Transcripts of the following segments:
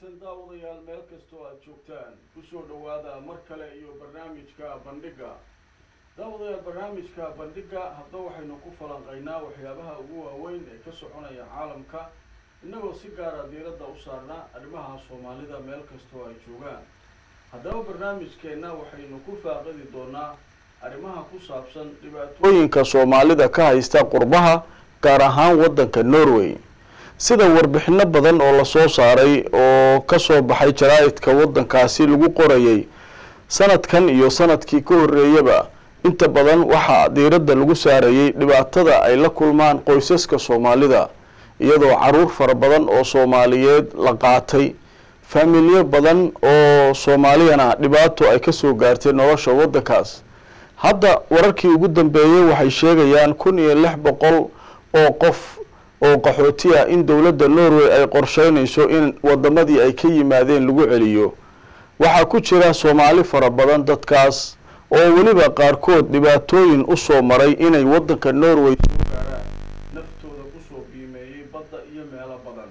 wanaagsan daawadayaal meel kastoo aad joogtaan kusoo dhowaada mar kale iyo barnaamijka bandhigga daawadayaal barnaamijka bandhigga hadda waxaynu ku falanqaynaa waxyaabaha ugu waaweyn ee ka soconaya caalamka innagoo si gaara diiradda u saarna arrimaha soomaalida meel kastoo ay joogaan haddaba barnaamijkeenna waxaynu ku faaqidi doonaa arrimaha ku saabsan dhibaatooyinka soomaalida ka haysta qurbaha gaar ahaan waddanka norway sida warbixino badan oo lasoo saaray oo kasoo baxay jaraa-idka waddankaasi lagu qorayay sanadkan iyo sanadkii ka horreeyaba inta badan waxaa diiradda lagu saarayay dhibaatada ay la kulmaan qoysaska soomaalida iyadoo caruur fara badan oo soomaaliyeed la qaatay faamilyo badan oo soomaaliyana dhibaato ay kasoo gaartay nolosha waddankaas hadda wararkii ugu dambeeyey waxay sheegayaan kun iyo lix boqol oo qof oo qaxooti ah in dowladda norway ay qorsheynayso in wadamadii ay ka yimaadeen lagu celiyo waxaa ku jira soomaali fara badan dadkaas oo weliba qaarkood dhibaatooyin usoo maray inay waddanka norway soo gaaraan naftooda kusoo biimeeyey badda iyo meelo badan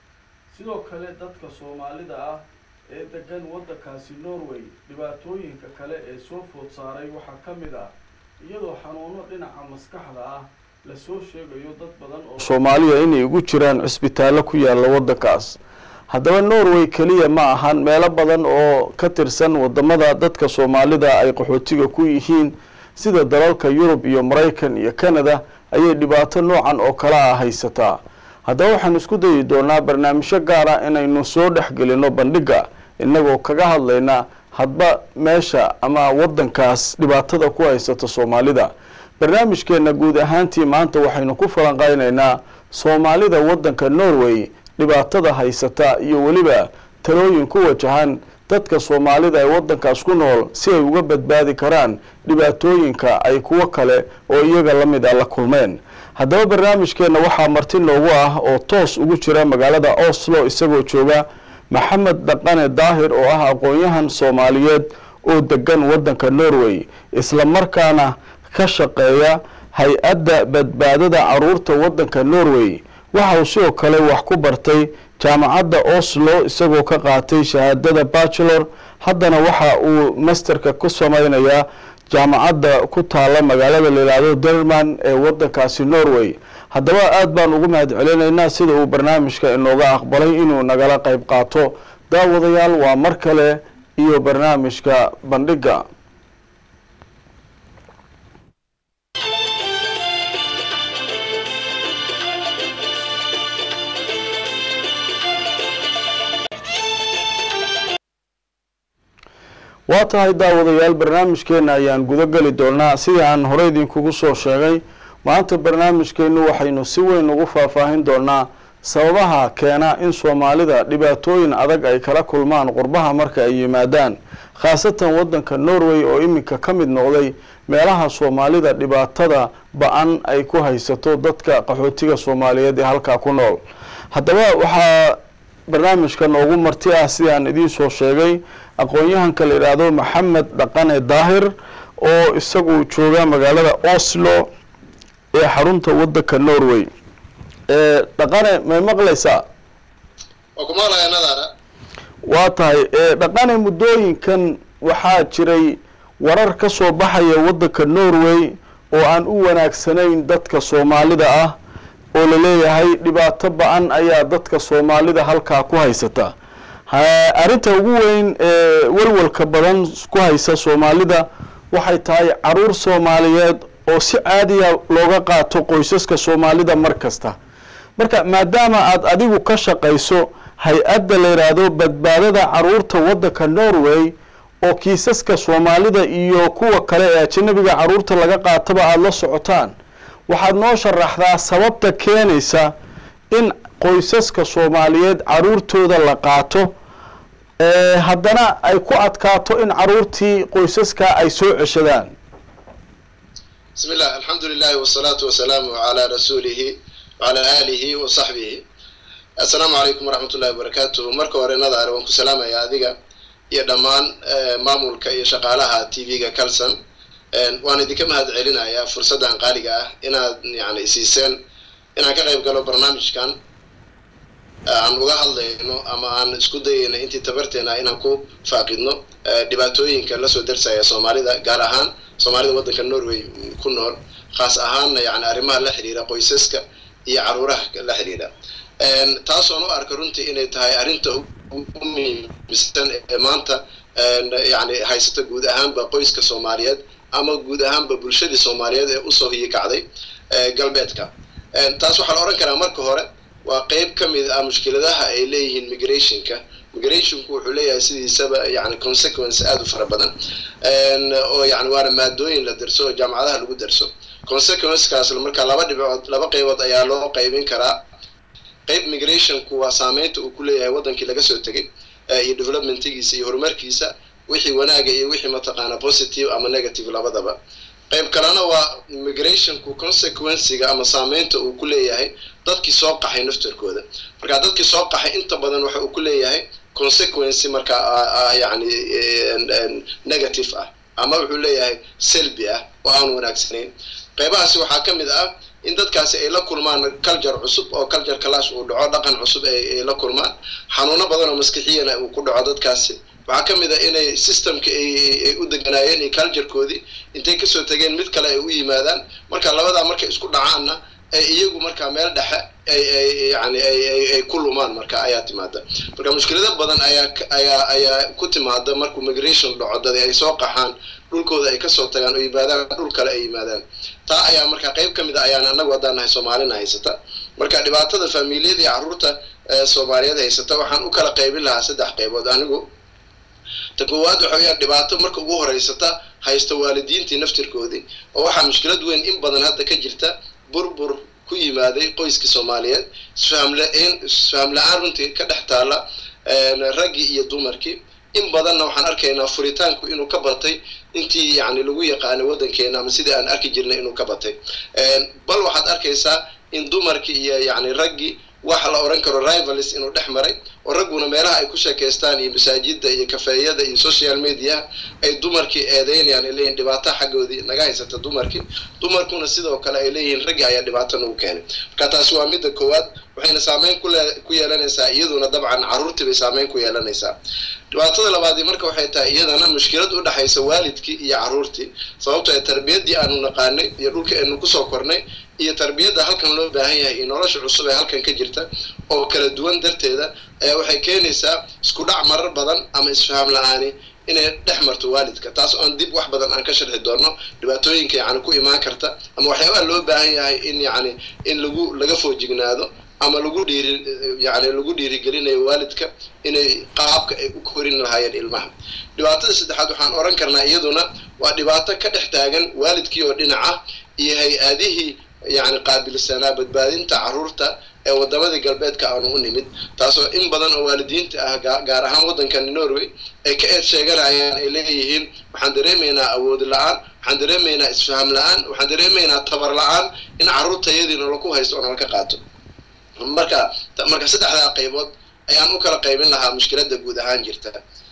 sidoo kale dadka soomaalida ah ee degan waddankaasi norway dhibaatooyinka kale ee soo food saaray waxaa ka mid ah iyadoo xanuuno dhinaca maskaxda ah lasoo sheegayo dad badan oo soomaaliya inay ugu jiraan cisbitaallo ku yaalla waddankaas haddaba norway keliya ma ahan meelo badan oo ka tirsan wadamada dadka soomaalida ay qaxootiga ku yihiin sida dalalka yurub iyo maraykan iyo canada ayay dhibaato noocan oo kale ah haysataa haddaba waxaan isku dayi doonaa barnaamijyo gaara inaynu soo dhexgelino bandhigga inagoo kaga hadlayna hadba meesha ama waddankaas dhibaatada ku haysata soomaalida barnaamijkeena guud ahaantii maanta waxaynu ku falanqeynaynaa soomaalida waddanka norway dhibaatada haysata iyo weliba talooyin ku wajahan dadka soomaalida ee waddankaas ku nool si ay uga badbaadi karaan dhibaatooyinka ay kuwo kale oo iyaga la mid a la kulmeen haddaba barnaamijkeena waxaa marti noogu ah oo toos ugu jira magaalada oslo isagoo jooga maxamed dhaqane daahir oo ah aqoon-yahan soomaaliyeed oo degan waddanka norway isla markaana ka shaqeeya hay-adda badbaadada caruurta waddanka norway waxa uu sidoo kale wax ku bartay jaamacadda oslo isagoo ka qaatay shahaadada bachelor haddana waxa uu masterka ku sameynayaa jaamacadda ku taala magaalada layihahdo derman ee waddankaasi norway haddaba aada baan ugu mahad celinaynaa sida uu barnaamijka inooga aqbalay inuu nagala qeyb qaato daawadayaal waa mar kale iyo barnaamijka bandhigga waa tahay daawadayaal barnaamijkeena ayaan guda geli doonaa sidii aan horey idinkugu soo sheegay maanta barnaamijkeenu waxaynu si weyn ugu faahfaahin doonaa sababaha keena in soomaalida dhibaatooyin adag ay kala kulmaan qurbaha marka ay yimaadaan khaasatan waddanka norway oo iminka ka mid noqday meelaha soomaalida dhibaatada ba-an ay ku haysato dadka qaxootiga soomaaliyeed ee halkaa ku nool haddaba waxaa barnaamijka noogu marti ah sidaan idiin soo sheegay aqoon-yahanka la yidhaahdo maxamed dhaqane daahir oo isagu jooga magaalada oslo ee xarunta waddanka norway dhaqane may maqlaysaa waa tahay dhaqane muddooyinkan waxaa jiray warar ka soo baxaya waddanka norway oo aan u wanaagsanayn dadka soomaalida ah oo laleeyahay dhibaato ba-an ayaa dadka soomaalida halkaa ku haysata arrinta ugu weyn ee walwalka badan ku haysa soomaalida waxay tahay caruur soomaaliyeed oo si caadiya looga qaato qoysaska soomaalida mar kasta marka maadaama aada adigu ka shaqayso hay-adda la yidhaahdo badbaadada caruurta waddanka norway oo kiisaska soomaalida iyo kuwa kale ee ajanabiga caruurta laga qaataba aada la socotaan waxaad noo sharaxdaa sababta keenaysa in qoysaska soomaaliyeed caruurtooda la qaato haddana ay ku adkaato in caruurtii qoysaska ay soo ceshadaan bismi llah alxamdu lilahi wasalaatu wasalaamu calaa rasuulihi wacalaa aalihi wa saxbihi assalaamu calaykum waraxmat ullahi wabarakaatuhu marka hore nadaare waan ku salaamayaa adiga iyo dhammaan maamulka iyo shaqaalaha t v-ga calson waan idinka mahad celinayaa fursaddan qaaliga ah inaad yani isiiseen inaan ka qayb galo barnaamijkan aan uga hadlayno ama aan isku dayayno intii tabarteena inaan ku faaqidno dhibaatooyinka lasoo darsaya soomaalida gaar ahaan soomaalida waddanka norway ku nool khaas ahaanna yani arrimaha la xidhiira qoysaska iyo caruuraha la xidhiidha taasoon u arka runtii inay tahay arrinta ugu muhiimsan ee maanta yani haysata guud ahaanba qoyska soomaaliyeed ama guud ahaanba bulshadii soomaaliyeed ee usoo hiyikacday galbeedka taas waxaa la odhan karaa marka hore waa qeyb ka mid ah mushkiladaha ay leeyihiin migrationka migrationku wuxuu leeyahay sidiisaba yani consequence aada u fara badan oo yani waana maadooyin la darso oo jaamacadaha lagu darso consequencekaas marka laba dhibcood laba qeybood ayaa loo qaybin karaa qeyb migrationku waa saameynta uu ku leeyahay waddankii laga soo tegay iyo developmentigiisa iyo horumarkiisa wixii wanaaga iyo wixii mataqaana positive ama negative labadaba qayb kalena waa migrationku consequenciga ama saameynta uu ku leeyahay dadkii soo qaxay naftarkooda marka dadkii soo qaxay inta badan waxa uu ku leeyahay consequency marka yani negative ah ama wuxuu leeyahay selby ah oo aan wanaagsanayn qaybahaasi waxaa ka mid ah in dadkaasi ay la kulmaan culture cusub oo culture clash uu dhaco dhaqan cusub ay la kulmaan xanuuno badan oo maskixiyana uu ku dhaco dadkaasi waxaa ka mid a inay systemka ay u deganaayeen iyo culturekoodii intay kasoo tegeen mid kale ay u yimaadaan marka labadaa markay isku dhacaanna ay iyagu markaa meel dhexe ay ay yani ay ku lumaan marka ayaa timaada marka mushkilado badan ayaa ayaa ayaa ku timaada markuu migration dhaco dad ay soo qaxaan dhulkooda ay kasoo tagaan oo yimaadaan dhul kale ay yimaadaan taa ayaa marka qayb ka mid a ayaan anagu haddaan nahay soomaalina haysata marka dhibaatada faamiiliyada iyo carruurta soomaaliyeed haysata waxaan u kala qaybin lahaa saddex qaybood anigu ta koowaad waxa weyaan dhibaato marka ugu horeysata haysta waalidiintii naftirkoodii oo waxaa mushkilad weyn in badan hadda ka jirta burbur ku yimaaday qoyskii soomaaliyeed isfahamla-een isfaham la-aan runtii ka dhex taala raggii iyo dumarkii in badanna waxaan arkaynaa furitaanku inuu ka batay intii yani lagu yaqaanay waddankeena ama sidii aan arki jirnay inuu ka batay bal waxaad arkaysaa in dumarkii iyo yani raggii waxa la odhan karo rivalis inuu dhex maray oo ragguna meelaha ay ku sheekaystaan iyo masaajida iyo kafeeyada iyo social media ay dumarkii eedeynayaan ay leeyihin dhibaato xaggoodii naga haysata dumarkii dumarkuna sidoo kale ay leeyihiin raggii ayaa dhibaato nagu keenay marka taasi waa midda koowaad waxayna saameyn kule ku yeelanaysaa iyaduna dabcan carruurtii bay saameyn ku yeelanaysaa dhibaatada labaadii marka waxay tahay iyadana mushkilad u dhexaysa waalidkii iyo carruurtii sababto ee tarbiyaddii aanu naqaanay iyo dhulka aynu kusoo kornay iyo tarbiyadda halkan loo baahan yahay iyo nolosha cusub ee halkan ka jirta oo kala duwan darteeda ayaa waxay keenaysaa isku dhac marar badan ama isfaham la-aani inay dhex marto waalidka taas oon dib wax badan aan ka sharxi doono dhibaatooyinka yani ku imaan karta ama waxyaabaha loo baahan yahay in yani in lagu laga foojignaado ama lagu dhiiri yani lagu dhiirigelinayo waalidka inay qaabka ay u korin lahaayeen ilmaha dhibaatada saddexaad waxaan oran karnaa iyaduna waa dhibaato ka dhex taagan waalidkii oo dhinaca iyo hay-adihii yani qaabilsanaa badbaadinta carruurta ee wadamadii galbeedka aanu u nimid taasoo in badan oo waalidiinta ah gaar ahaan waddankan norway ay ka eed sheeganayaan ay leeyihiin waxaan dareemaynaa awood la-aan waxaan dareemaynaa isfaham la-aan waxaan dareemaynaa tabar la-aan in carruurtayadii noloku haysto oo nalka qaato marka marka saddexdaa qaybood ayaan u kala qaybin lahaa mushkiladda guud ahaan jirta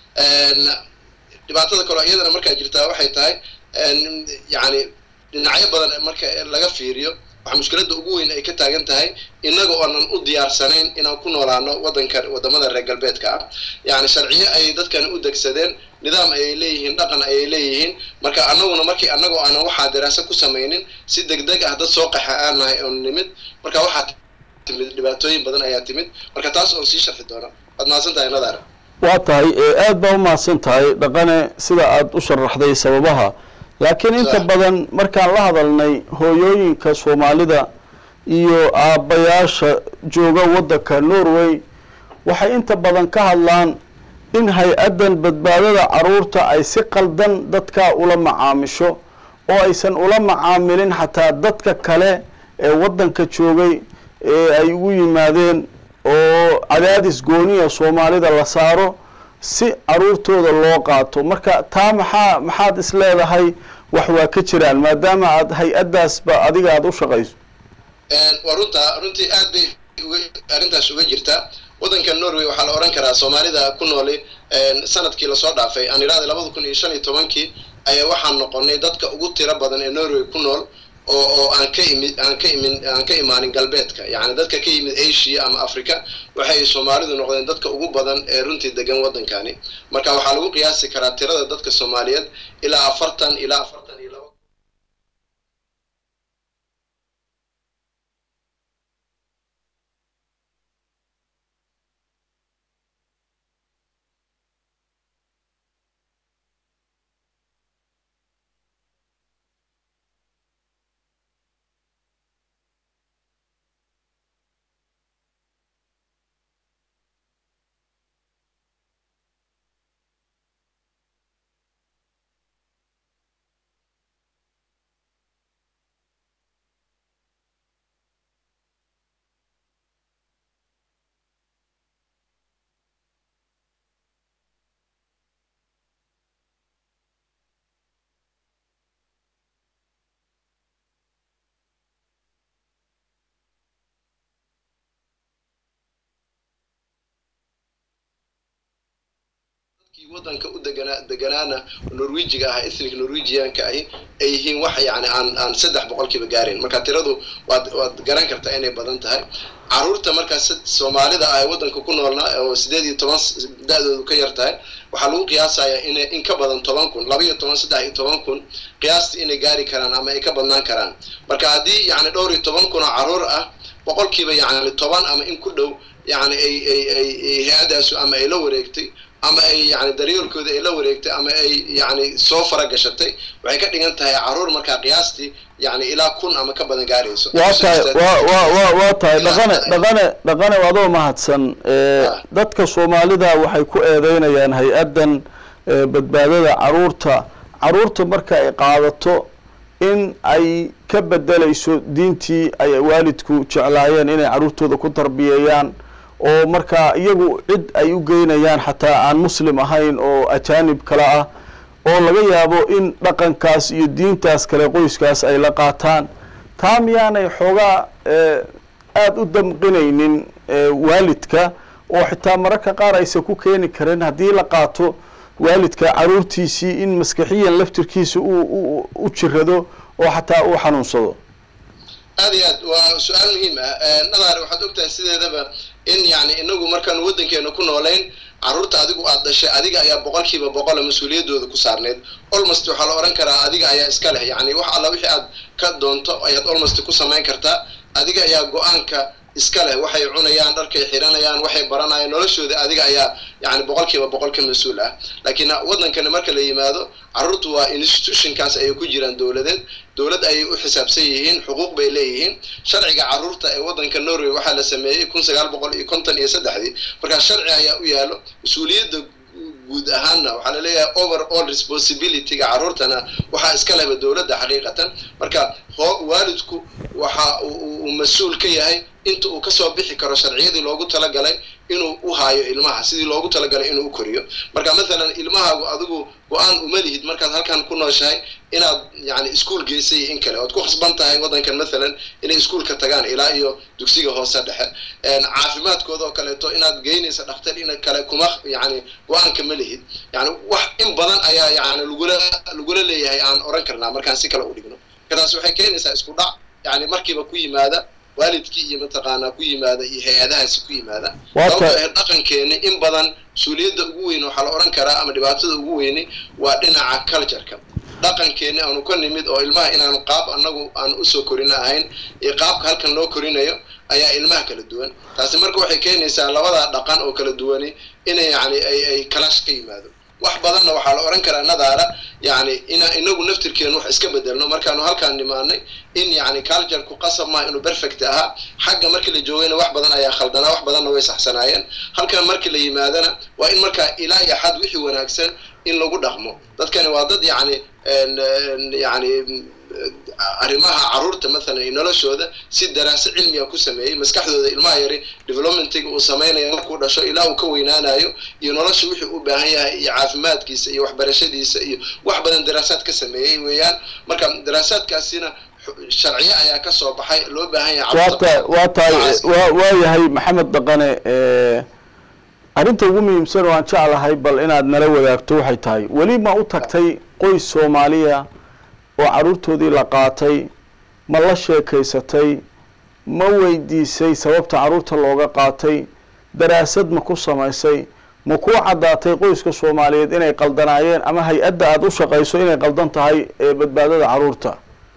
dhibaatada kaloo iyadana markaa jirtaa waxay tahay yani dhinacyo badan marka laga fiiriyo waxaa mushkiladda ugu weyn ay ka taagan tahay innaga oonan u diyaarsanayn inaan ku noolaano waddankan wadamada reer galbeedka ah yani sharciyo ayay dadkani u degsadeen nidaam ayay leeyihiin dhaqan ayay leeyihiin marka annaguna markii annagoo aanan waxaa daraasa ku samaynin si deg deg ah dad soo qaxa aan nahay oon nimid marka waxaa timid dhibaatooyin badan ayaa timid marka taas oon sii sharxi doona waad mahadsan tahay nadaara waa tahay aad baa umahadsan tahay dhaqane sida aada u sharaxday sababaha laakiin inta badan markaan la hadalnay hooyooyinka soomaalida iyo aabbayaasha jooga waddanka norway waxay inta badan ka hadlaan in hay-addan badbaadada carruurta ay si qaldan dadkaa ula macaamisho oo aysan ula macaamilin xataa dadka kale ee waddanka joogay ee ay ugu yimaadeen oo cadaadis gooniya soomaalida la saaro si carruurtooda loo qaato marka taa maxaa maxaad is leedahay wax waa ka jiraan maadaama aad hay-addaasba adiga aada u shaqayso waa runtaa runtii aad bay uga arrintaas uga jirtaa waddanka norway waxaa la odhan karaa soomaalida ku nooli sanadkii lasoo dhaafay aan idhahday labada kun iyo shan iyo tobankii ayaa waxaan noqonay dadka ugu tiro badan ee norway ku nool oo oo aan ka imid aan ka imin aan ka imaanin galbeedka yacni dadka ka yimid asia ama africa waxay soomaalidu noqdeen dadka ugu badan ee runtii degan waddankani marka waxaa lagu qiyaasi karaa tirada dadka soomaaliyeed ilaa afartan ilaa afartan iyo laba waddanka u deganaa deganaana norwejiga ah ethnic norwegianka ahi ay yihiin wax yani aan aan saddex boqolkiiba gaarin marka tiradu waad waad garan kartaa inay badan tahay caruurta markaas soomaalida ah ee waddanka ku noolna oo sideed iyo toban da-doodu ka yar tahay waxaa lagu qiyaasayaa inay in ka badan toban kun laba iyo toban saddex iyo toban kun qiyaastii inay gaari karaan ama ay ka badnaan karaan marka haddii yani dhowr iyo toban kun oo caruur ah boqolkiiba yani toban ama in ku dhow yani ay ay ay hay-adaasu ama ay la wareegtay ama ay yani daryoolkooda ay la wareegtay ama ay yani soo fara gashatay waxay ka dhigan tahay caruur markaa qiyaastii yani ilaa kun ama ka badan gaarayso waa tahay wa wa wa waa tahay dhaqane dhaqane dhaqane adoo mahadsan dadka soomaalida waxay ku eedeynayaan hay-addan badbaadada caruurta caruurta marka ay qaadato in ay ka bedelayso diintii ay waalidku jeclaayeen inay caruurtooda ku tarbiyeeyaan oo markaa iyagu cid ay u geynayaan xataa aan muslim ahayn oo ajaanib kale ah oo laga yaabo in dhaqankaas iyo diintaas kale qoyskaas ay la qaataan taa miyaanay xoogaa aada u damqinaynin waalidka oo xitaa mararka qaar aysan ku keeni karin haddii la qaato waalidka caruurtiisii in maskaxiyan laftirkiisa uu u jirado oo xataa uu xanuunsado aad iyo aad waa su-aal muhiim ah nadaare waxaad ogtahay sideedaba in yani inagu markaan waddankeena ku noolayn carruurta adigu aad dhashay adiga ayaa boqolkiiba boqola mas-uuliyadooda ku saarneyd olmost waxaa la odhan karaa adiga ayaa iska leh yani wax alla wixii aad ka doonto ayaad olmost ku samayn kartaa adiga ayaa go-aanka iska leh waxay cunayaan dharkay xiranayaan waxay baranayaan noloshooda adiga ayaa yani boqolkiiba boqol ka mas-uul ah laakiin waddankani marka la yimaado carruurtu waa institutionkaas ayay ku jiraan dowladeed dowlad ayay u xisaabsan yihiin xuquuq bay leeyihiin sharciga carruurta ee waddanka norway waxaa la sameeyey kun sagaal boqol iyo konton iyo saddexdii markaa sharci ayaa u yaalo mas-uuliyadda guud ahaanna waxaa laleeyahay over all responsibilityga carruurtana waxaa iska lehba dowladda xaqiiqatan marka hoo waalidku waxa uu mas-uul ka yahay inta uu kasoo bixi karo sharciyadii loogu talagalay inuu u haayo ilmaha sidii loogu talagalay inuu u koriyo marka mathalan ilmahaagu adigu go-aan uma lihid markaad halkan ku nooshahay inaad yani iskuol geysay in kale oad ku khasban tahay waddankan mathalan inay iskuolka tagaan ilaa iyo dugsiga hoose dhexe caafimaadkooda oo kaleeto inaad geynaysa dhakhtar in kale kuma yani go-aanka ma lihid yani wax in badan ayaa yani lagula lagula leeyahay aan oran karnaa markaan si kale u dhigno markaas waxay keenaysaa isku dhac yani markiiba ku yimaada waalidkii iyo mataqaanaa ku yimaada iyo hay-adahaasi ku yimaada sababto ah dhaqankeeni in badan mas-uuliyadda ugu weyn waxaa la odhan karaa ama dhibaatada ugu weyni waa dhinaca cultureka dhaqankeeni aanu ka nimid oo ilmaha inaanu qaab annagu aan usoo korina ahayn iyo qaabka halkan loo korinayo ayaa ilmaha kala duwan taasi marka waxay keenaysaa labada dhaqan oo kala duwani inay yani ay ay kalash ka yimaado wax badanna waxaa la odhan karaa nadaara yani ina inagu naftirkeenu wax iska bedelno markaanu halkaan nimaanay in yani cultureku qasab maa inuu perfect ahaa xagga markii la joogayna wax badan ayaa khaldanaa wax badanna way saxsanaayeen halkan markii la yimaadana waa in markaa ilaa iyo xad wixii wanaagsan in lagu dhaqmo dadkani waa dad yani yani arrimaha carruurta mathalan iyo noloshooda si daraaso cilmiga ku sameeyey maskaxdooda ilmaha yari developmentiga uu samaynayo markuu dhasho ilaa uu ka weynaanayo iyo nolosha wixii u baahan yahay iyo caafimaadkiisa iyo waxbarashadiisa iyo wax badan daraasaad ka sameeyey weeyaan marka daraasaadkaasina sharciyo ayaa ka soo baxay loo baahan yahay waata waa tahay wa waa yahay maxamed dhaqane arrinta ugu muhiimsan oo aan jeclahay bal inaad nala wadaagto waxay tahay weli ma u tagtay qoys soomaaliya oo carruurtoodii la qaatay ma la sheekaysatay ma weydiisay sababta carruurta looga qaatay daraasad ma ku samaysay ma kuu caddaatay qoyska soomaaliyeed inay qaldanaayeen ama hay-adda aada u shaqayso inay qaldan tahay ee badbaadada carruurta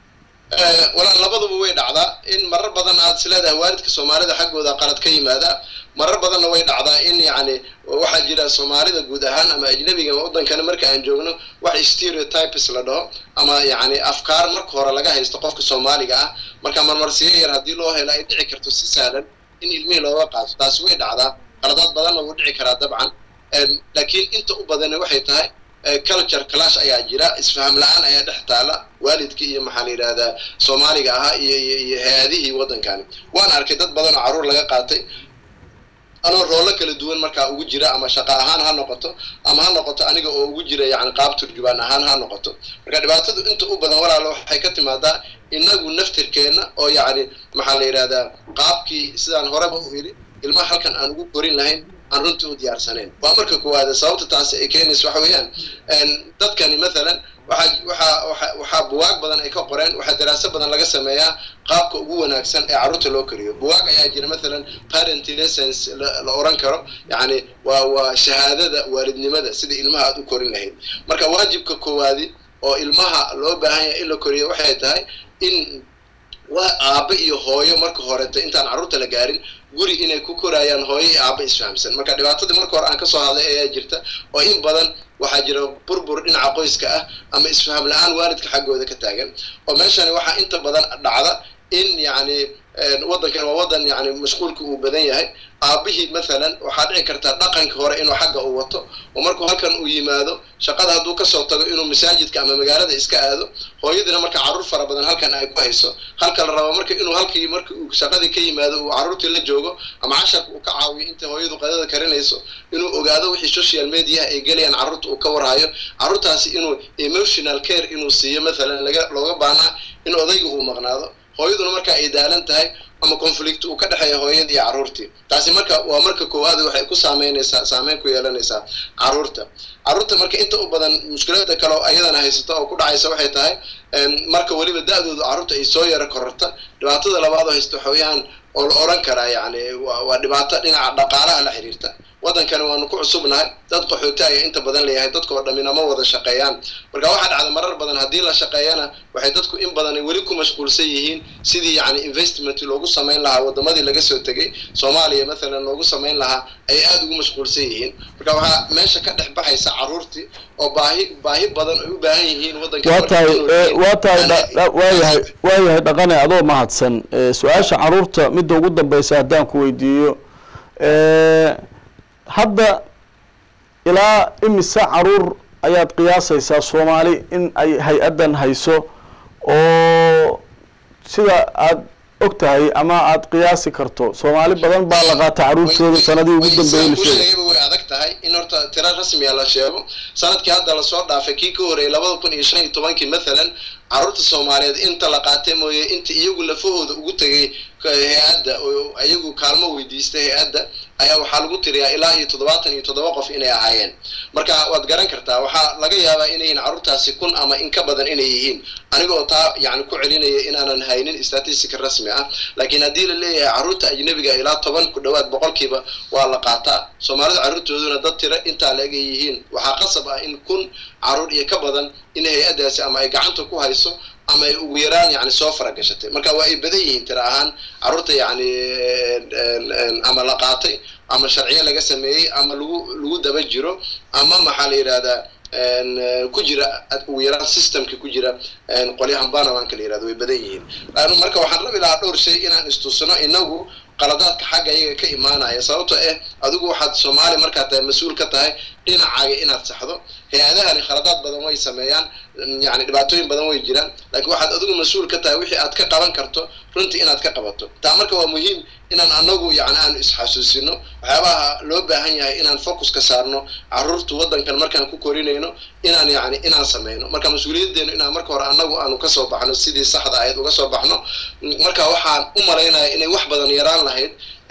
walaal labaduba way dhacdaa in marar badan aad is leedahay waalidka soomaalida xaggooda qalad ka yimaada marar badanna way dhacdaa in yacni waxaa jira soomaalida guud ahaan ama ajnabiga waddankana marka aan joogno wax stereotypes la dhaho ama yacni afkaar marka hore laga haysto qofka soomaaliga ah marka marmarsiyo yar haddii loo helo ay dhici karto si sahlan in ilmihii looga qaato taasi way dhacdaa qaladaad badanna wuu dhici karaa dabcan laakiin inta u badanna waxay tahay culture clash ayaa jira isfaham la-aan ayaa dhex taala waalidkii iyo maxaa la yidhahdaa soomaaliga ahaa iyo iyo iyo hay-adihii waddankani waan arkay dad badan oo carruur laga qaatay anoo roollo kala duwan markaa ugu jira ama shaqo ahaan ha noqoto ama ha noqoto aniga oo ugu jira yacni qaab turjubaan ahaan ha noqoto marka dhibaatadu inta u badan walaalo waxay ka timaadaa inagu naftirkeenna oo yacni maxaa la yidhahdaa qaabkii sidaan horeba u yidhi ilmaha halkan aan ugu korin lahayn aan runtii u diyaarsanayn waa marka koowaada sababta taasi ay keenaysa waxa weeyaan dadkani mathalan waxaa waxaa waxa waxaa buwaag badan ay ka qoreen waxaa daraaso badan laga sameeyaa qaabka ugu wanaagsan ee carruurta loo koriyo buwaag ayaa jira mathalan parent lessons la oran karo yacni waa waa shahaadada waalidnimada sida ilmaha aad u korin lahayd marka waajibka koowaadi oo ilmaha loo baahan yahay in la koriyo waxay tahay in waa aabbe iyo hooyo marka horeta intaan carruurta la gaarin guri inay ku korayaan hooyo iyo aabba isfahamsan marka dhibaatadii marka hore aan kasoo hadlay ayaa jirta oo in badan waxaa jira burbur dhinaca qoyska ah ama isfaham la-aan waalidka xaggooda ka taagan oo meeshani waxaa inta badan dhacda in yacni waddankan waa waddan yani mashquulka uu badan yahay aabihii mathalan waxaa dhici karta dhaqanka hore inuu xagga uu wato oo markuu halkan uu yimaado shaqada hadduu kasoo tago inuu masaajidka ama magaalada iska aado hooyadiina marka carruur fara badan halkan ay ku hayso halka la rabo marka inuu halkii marka uu shaqadii ka yimaado uu carruurtii la joogo ama casharka uu ka caawiyo inta hooyadu qadada karinayso inuu ogaado wixii social mediaha ay gelayaan carruurta uu ka warhayo carruurtaasi inuu emotional care inuu siiyo mathalan laga looga baahnaa in odayga uu maqnaado hooyaduna marka ay daalan tahay ama conflict uu ka dhexeeya hooyadii iyo carruurtii taasi marka waa marka koowaad waxay ku saameynaysaa saameyn ku yeelanaysaa carruurta carruurta marka inta u badan mushkilada kale oo ayadana haysata oo ku dhacaysa waxay tahay marka weliba da-doodu carruurta ay soo yaro kororta dhibaatada labaad oo haysta waxaweyaan oo la oran karaa yacni waa dhibaato dhinaca dhaqaalaha la xiriirta waddankani waanu ku cusubnahay dad qaxooti ayaa inta badan leeyahay dadka oo dhammina ma wada shaqeeyaan marka waxaa dhacda marar badan haddii la shaqeeyana waxay dadku in badan weli ku mashquulsan yihiin sidii yacni investment loogu samayn lahaa waddamadii laga soo tegay soomaaliya mathalan loogu samayn lahaa ayay aada ugu mashquulsan yihiin marka waxaa meesha ka dhex baxaysa carruurtii oo baahi baahi badan ay u baahan yihiin waddanka waa tahay waa tahay waayahay waayahay dhaqane adoo mahadsan su-aasha carruurta midda ugu dambeysa haddaan ku weydiiyo hadda ilaa imise caruur ayaad qiyaasaysaa soomaali in ay hay-addan hayso oo sida aad og tahay ama aad qiyaasi karto soomaali badan baa la qaata caruurtooda sanadii ugu dambeeyey la sheegay way adag tahay in horta tiro rasmiya la sheego sanadkii hadda lasoo dhaafay kii ka horreeyay labada kun iyo shan iyo tobankii mathalan carruurta soomaaliyeed inta la qaatay mooye inta iyagu lafahooda ugu tegay hay-adda oo iyagu kaalmo weydiistay hay-adda ayaa waxaa lagu tiriyaa ilaa iyo toddobaatan iyo toddoba qof inay ahaayeen marka waad garan kartaa waxaa laga yaabaa inay yihiin carruurtaasi kun ama in ka badan inay yihiin aniga oo taa yani ku celinaya inaanan haynin statistica rasmi ah laakiin haddii la leeyahay carruurta ajnabiga ilaa toban ku dhowaad boqolkiiba waa la qaataa soomaalida carruurtooduna dad tiro intaa la eg ay yihiin waxaa qasab ah in kun carruur iyo ka badan in hay-addaasi ama ay gacanta ku hayso ama ay ugu yaraan yani soo faragashatay marka waa ay badan yihiin tira ahaan carruurta yani ama la qaatay ama sharciyo laga sameeyey ama lagu lagu daba jiro ama maxaa la yidhahdaa ku jira ugu yaraan systemka ku jira qolyahan banamanka la yirahdo way badan yihiin marka waxaan rabi lahaa dhowr shay inaan istusno inagu qaladaadka xagga iyaga ka imaanaya sababto eh adigu waxaad soomaali markaad tahay mas-uul ka tahay dhinacaaga inaad saxdo hay-adahani khaladaad badan way sameeyaan yani dhibaatooyin badan way jiraan laakiin waxaad adigu mas-uul ka tahay wixii aad ka qaban karto runtii inaad ka qabato taa marka waa muhiim inaan anagu yani aanu isxasuusino waxyaabaha loo baahan yahay inaan focus ka saarno carruurtu waddankan markaan ku korinayno inaan yani inaan sameyno marka mas-uuliyadeenu inaan marka hore anagu aanu kasoo baxno sidii saxda ahayd uga soo baxno marka waxaan u malaynaya inay wax badan yaraan lahayd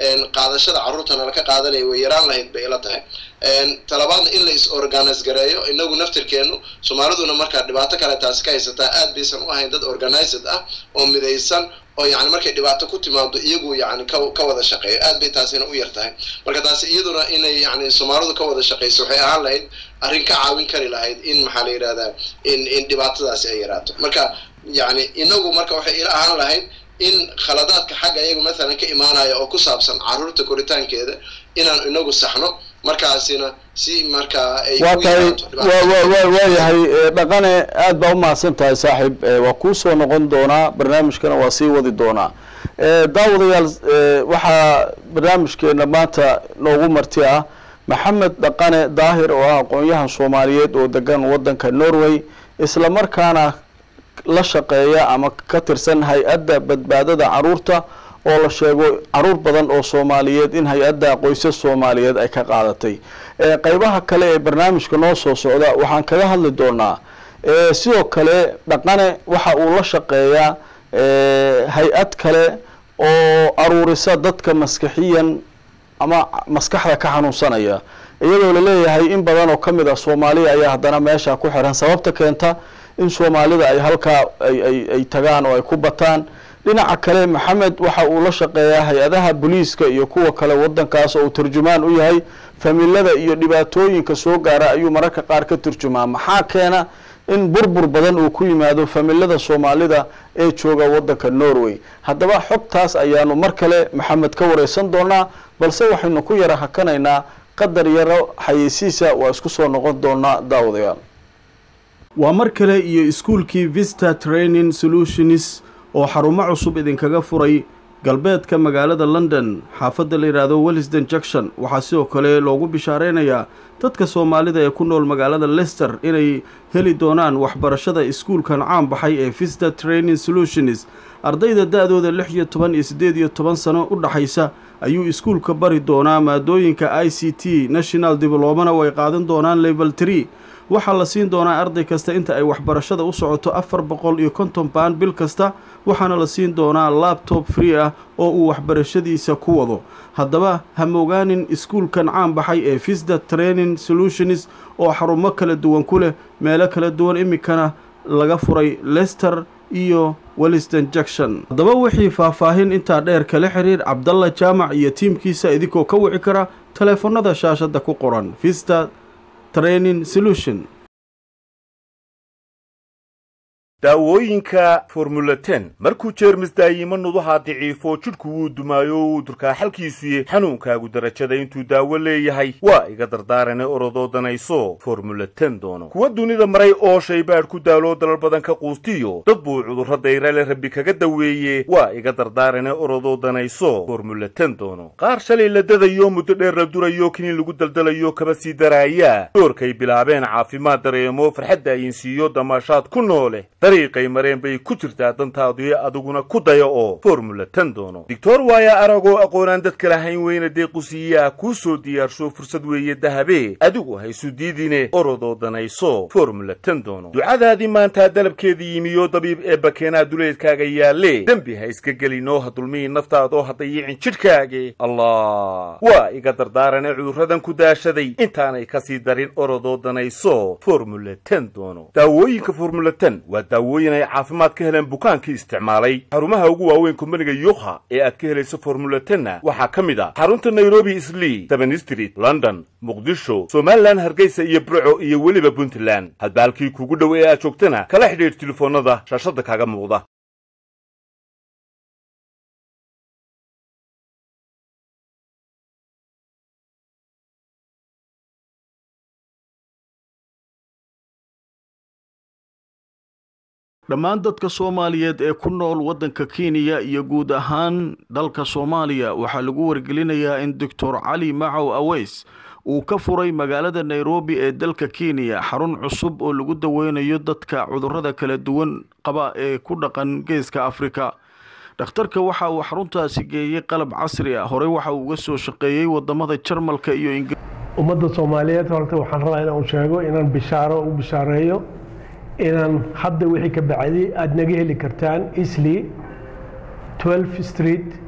qaadashada carruurtana laka qaadanaya way yaraan lahayd bay ila tahay talabaadna in la is organize gareeyo inagu naftirkeenu soomaaliduna markaa dhibaato kale taasi ka haysataa aad baysan u ahayn dad organized ah oo midaysan oo yani markay dhibaato ku timaado iyagu yani ka ka wada shaqeeyo aad bay taasina u yar tahay marka taasi iyaduna inay yani soomaalidu ka wada shaqeyso waxay ahaan lahayd arrin ka caawin kari lahayd in maxaa la yidhahdaa in in dhibaatadaasi ay yaraato marka yani inagu marka waxay ila ahaan lahayd in khaladaadka xagga iyagu mathalan ka imaanaya oo ku saabsan carruurta koritaankeeda inaan inagu saxno markaasina si markaa ay waa tahay waayahay dhaqane aad baa umahadsan tahay saaxiib waa kuu soo noqon doonaa barnaamijkana waa sii wadi doonaa daawadayaal waxaa barnaamijkeena maanta noogu marti ah maxamed dhaqane daahir oo ah aqoon-yahan soomaaliyeed oo degan waddanka norway isla markaana la shaqeeya ama ka tirsan hay-adda badbaadada carruurta oo la sheego caruur badan oo soomaaliyeed in hay-adda qoysas soomaaliyeed ay ka qaadatay qeybaha kale ee barnaamijka noo soo socda waxaan kaga hadli doonaa sidoo kale dhaqane waxa uu la shaqeeyaa hay-ad kale oo aruurisa dadka maskaxiyan ama maskaxda ka xanuunsanaya iyadoo laleeyahay in badan oo kamid ah soomaaliya ayaa haddana meesha ku xiran sababta keenta in soomaalida ay halkaa ay ay tagaan oo ay ku bataan dhinaca kale maxamed waxa uu la shaqeeyaa hay-adaha booliiska iyo kuwa kale wadankaas oo uu turjumaan u yahay familada iyo dhibaatooyinka soo gaara ayuu mararka qaar ka turjumaa maxaa keena in burbur badan uu ku yimaado familada soomaalida ee jooga wadanka norway haddaba xogtaas ayaanu mar kale maxamed ka wareysan doonaa balse waxaynu ku yara hakanaynaa qadar yaro xayeysiisa waa isku soo noqon doonaa daawadayaal waa mar kale iyo iskuolkii vista training solutions oo xarumo cusub idinkaga furay galbeedka magaalada london xaafadda la yidhaahdo wellisden junction waxaa sidoo kale loogu bishaareynayaa dadka soomaalida ee ku nool magaalada lester inay heli doonaan waxbarashada iskuulkan caan baxay ee vista training solutions ardayda da-dooda lix iyo toban iyo siddeed iyo toban sano u dhaxaysa ayuu iskuulka bari doonaa maadooyinka i c t national diblomana way qaadan doonaan level tree waxaa la siin doonaa arday kasta inta ay waxbarashada u socoto afar boqol iyo konton baan bil kasta waxaana la siin doonaa labtob free ah oo uu waxbarashadiisa ku wado haddaba ha mogaanin iskuulkan caan baxay ee visda training solutions oo xarumo kala duwan ku leh meelo kala duwan iminkana laga furay lester iyo welliston junction haddaba wixii faahfaahin intaa dheer kala xiriir cabdalla jaamac iyo tiimkiisa idinkoo ka wici kara taleefanada shaashadda ku qoran vista training solution daawooyinka formula ten markuu jeermis daayimo nuduhaa daciifo jidhku wuu dumaayo wuu durkaa xalkiisuye xanuunkaagu darajada intuu daawo leeyahay waa iga dardaarane orodoo danayso formula ten doono kuwa dunida maray oo shaybaadh ku daaloo dalal badan ka quustiyo dad buu cudurro dayrale rabbi kaga daweeye waa iga dardaarane orodoo danayso formula ten doono qaar shalay la dadayo muddo dheer la durayo kiniin lagu daldalayo kaba sii daraaya doorkay bilaabeen caafimaad dareemo farxadda ayinsiiyo damaashaad ku noole dariiqay mareen bay ku jirtaa dantaadii adiguna ku daya oo formula ten doono doctor waaya aragoo aqoonaan dadka lahayn weyna deequsiiyaa kuu soo diyaarsho fursad weeye dahabe adigu haysu diidine orodoo danayso formula ten doono ducadaadii maantaa dalabkeedii yimiyo dabiib ee bakeenaa duleedkaaga yaalle dembi ha iska gelinoo ha dulmihi naftaadoo ha dayicin jidhkaage allah waa iga dardaarane cudurradan ku daashaday intaanay kasii darin orodoo danayso formula ten doono daawooyinka formula ten waa daawooyin ay caafimaad ka heleen bukaankii isticmaalay xarumaha ugu waaweyn kumbaniga yukha ee aad ka helayso formula tenna waxaa ka mid ah xarunta nairobi islii seven street london muqdisho somalilan hargeysa iyo burco iyo weliba puntland hadba halkii kuugu dhow ee aad joogtana kala xidhiidh telefoonnada shaashadda kaaga muuqda dhammaan dadka soomaaliyeed ee ku nool waddanka kenya iyo guud ahaan dalka soomaaliya waxaa lagu wargelinayaa in doctor cali macow aweys uu ka furay magaalada nairobi ee dalka kenya xarun cusub oo lagu daweynayo dadka cudurrada kala duwan qaba ee ku dhaqan geeska afrika dhakhtarka waxa uu xaruntaasi geeyey qalab casri ah horey waxa uu uga soo shaqeeyey wadamada jarmalka iyo ingiriiska ummadda soomaaliyeed horta waxaan rabaa inaan sheego inaan bishaaro u bishaareeyo inaan hadda wixii ka bacday aada naga heli kartaan isli 12 street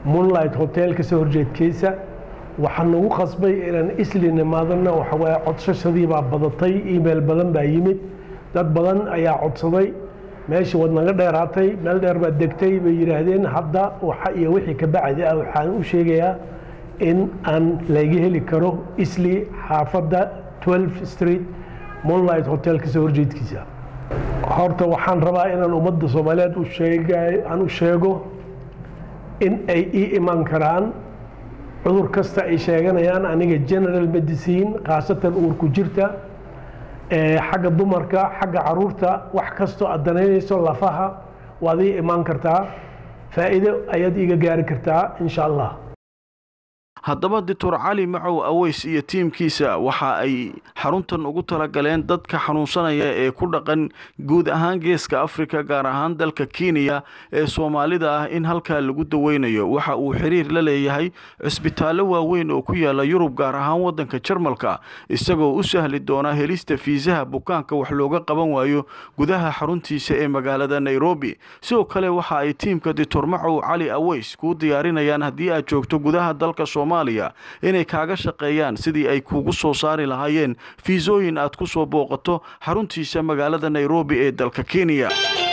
moonlight hotel kasoo horjeedkiisa waxaa nagu qasbay inaan isli nimaadana waxa waaye codsashadii baa badatay email badan baa yimid dad badan ayaa codsaday meeshii wad naga dheeraatay meel dheer baad degtay bay yidhaahdeen hadda waxa iyo wixii ka bacdi ah waxaan u sheegayaa in aan laga heli karo isli xaafadda 12 street moonlight hotel kasoo horjeedkiisa horta waxaan rabaa inaan ummadda soomaaliyeed u sheega aan u sheego in ay ii iman karaan cudur kasta ay sheeganayaan aniga general medicine khaasatan uurku jirta xagga dumarka xagga caruurta wax kastoo aad danaynayso lafaha waad ii imaan kartaa faa'iido ayaad iiga gaari kartaa insha allah haddaba doctor cali macow aweys iyo tiimkiisa waxa ay xaruntan ugu talagaleen dadka xanuunsanaya ee ku dhaqan guud ahaan geeska afrika gaar ahaan dalka kenya ee soomaalida ah in halkaa lagu daweynayo waxa uu xiriir la leeyahay cisbitaallo waaweyn oo ku yaala yurub gaar ahaan waddanka jarmalka isagoo u sahli doona helista fiisaha bukaanka wax looga qaban waayo gudaha xaruntiisa ee magaalada nairobi sidoo kale waxa ay tiimka doctor macow cali aweys kuu diyaarinayaan haddii aad joogto gudaha dalka soomaaliya inay kaaga shaqeeyaan sidii ay kuugu soo saari lahaayeen fiisooyin aad ku soo booqato xaruntiisa magaalada nairobi ee dalka kenya